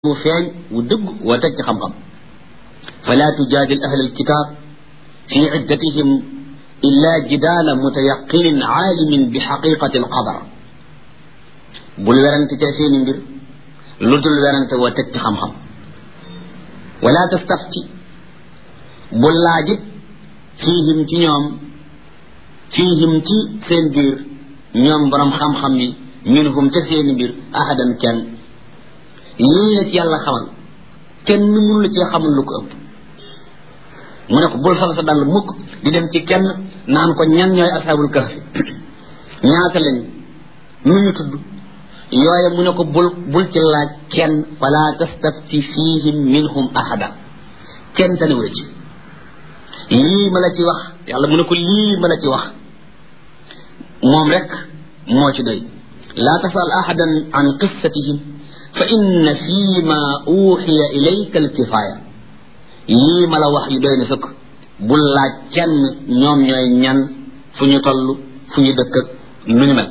wu feeñ wu dëgg wa teg ci xam-xam fala tujaadil ahla alkitab fi iddatihim illa jidaala mutayaqinin aalimin bi xaqiqati alqadar bul werante ca seeni mbir lu dul werante wa teg ci xam-xam wala tastafti bul laajit fiihim ci ñoom fiihim ci seen biir ñoom borom xam-xam yi minhum ca seeni mbir ahadan kenn lii la ci yàlla xamal kenn mënu la cee xamal lu ko ëpp mu ne ko bul sol sa dàll mukk di dem ci kenn naan ko ñan ñooy asaabul kahfi ñaata lañ nu ñu tudd yooye mu ne ko bul bul ci laaj kenn fala tastafti fihim minhum ahada kenn tanewu la ci lii ma la ci wax yàlla mu ne ko lii ma la ci wax moom rek moo ci doy laa tasal ahadan an qissatihim fa inna fii ma uuxiya ilayka alkifaaya lii ma la wax yi doy na sëkk bul laaj kenn ñoom ñooy ñan fu ñu toll fu ñu dëkk ak nu ñu mel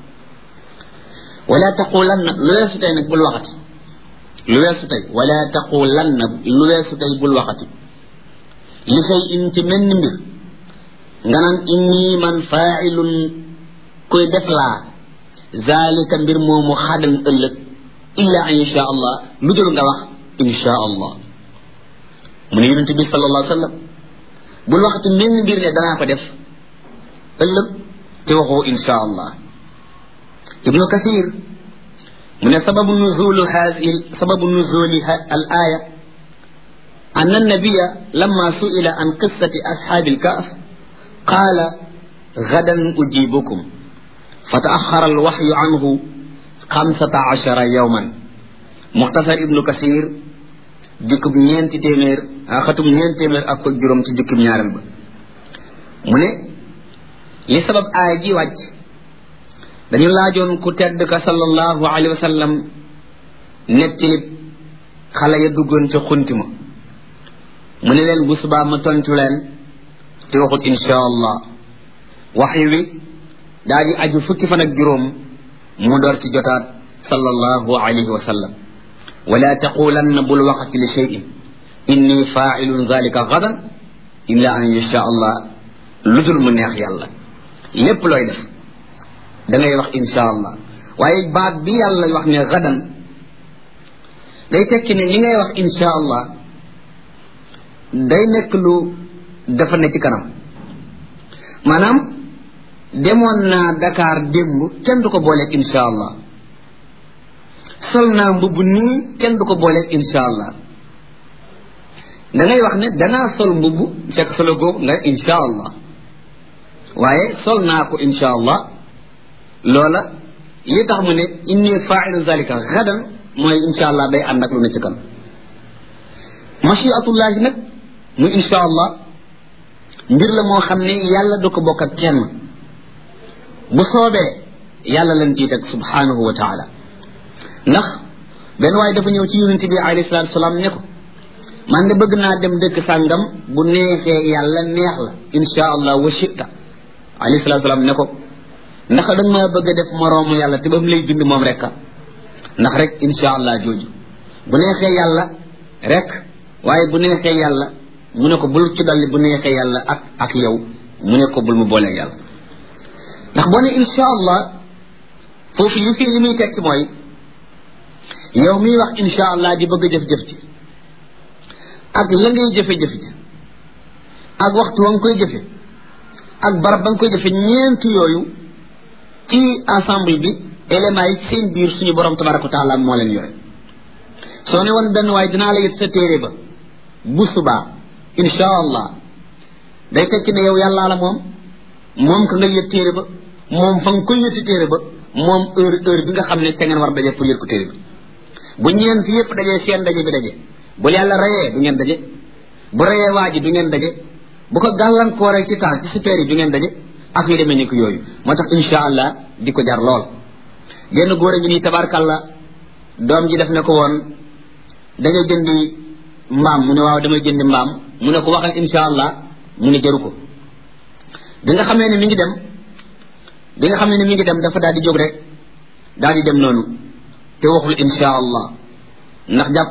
wala taqulanna lu weesu tey nag bul waxati lu weesu tey wala taqulanna lu weesu tey bul waxati li say in ci menn mbir nga naan inni man faailun koy def laa zalika mbir moomu xadan ëllëg illa an insha allah lu dul nga wax insha allah mu ne yonente bi sallallahu alayhi wa sallam bul waxati menn mbir ne danaa ko def ëllëg te waxoo insha allah ibnu kasir mu ne sababu nuzulu hadihi sababu nuzuli al aya أن النبي لما سئل عن قصة أصحاب الكهف قال غدا أجيبكم فتأخر الوحي عنه xamsata achara yawman muxtasar ibnu kasir jukkub ñeenti téeméer xatum ñeenti téeméer ak ko juróom ci jukkub ñaareel ba mu ne li sabab aaya ji wàcc dañu laajoon ku tedd ka sallallahu alayhi wa sallam nettilib xale ya duggoon ca xunti ma mu ne leen bu subaa ma tontu leen te waxut insha allah waxyi wi daa di aju fukki fan ak juróom mu door ci jotaat sallallahu alayhi wa sallam wala taqulanna bul waxati li cheyin inni failun zalika gadan illa an yasha allah lu dul mu neex yàlla lépp looy def da ngay wax insha allah waaye baat bi yàlla wax ne gadan day tekki ne li ngay wax insha allah day nekk lu dafa ne ci kanam maanaam demoon naa Dakar démb kenn du ko booleeg insha allah sol naa mbubb nii kenn du ko booleeg insha allah da ngay wax ne danaa sol mbubb fekk solo googu nga insha allah waaye sol naa ko insha allah loola li tax mu ne inni failu zalika gadan mooy insha allah day ànd ak lu ne ci kan machiatullahi nag mu insha allah mbir la moo xam ne yàlla du ko bokk ak kenn bu soobee yàlla lañ ciy teg subhanahu wa taala ndax benn waaye dafa ñëw ci yonente bi alayhi salatu salaam ne ko man de bëgg naa dem dëkk sàngam bu neexee yàlla neex la insha allah wa shita alayhi salatu salaam ne ko ndax da nga maa bëgg a def moroomu yàlla te ba mu lay bind moom rek ndax rek insha allah jooju bu neexee yàlla rek waaye bu neexee yàlla mu ne ko bul ci dalli bu neexee yàlla ak ak yow mu ne ko bul mu boolee yàlla ndax boo ne insha allah foofu li fi li muy tekki mooy yow miy wax insha allah di bëgg a jëf-jëf ci ak la ngay jëfe-jëf ci ak waxtu wa nga koy jëfe ak barab ba nga koy jëfe ñeent yooyu ci ensemble bi éléments yi seen biir suñu borom tabaraka wa taala moo leen yore soo ne woon benn waaye dinaa la yët sa téere ba bu subaa insha allah day tekki ne yow yàllaa la moom moom ka nga yët téere ba moom fa nga koy yëti téere ba moom heure heure bi nga xam ne te ngeen war daje pour yët ko téere bi bu ñeent yëpp dajee seen daje bi daje bu yàlla rayee du ngeen daje bu rayee waa ji du ngeen daje bu ko gàllankooree ci temps ci super yi du ngeen daje ak yu demee ni ko yooyu moo tax insha allah di ko jar lool genn góor a ngi nii tabarkalla doom ji def ne ko woon da ngay jëndi mbaam mu ne waaw damay jëndi mbaam mu ne ko waxal insha allah mu ne jaru ko bi nga xamee ne mi ngi dem bi nga xamee ne mi ngi dem dafa daal di jóg rek daal di dem noonu te waxul insha allah ndax jàpp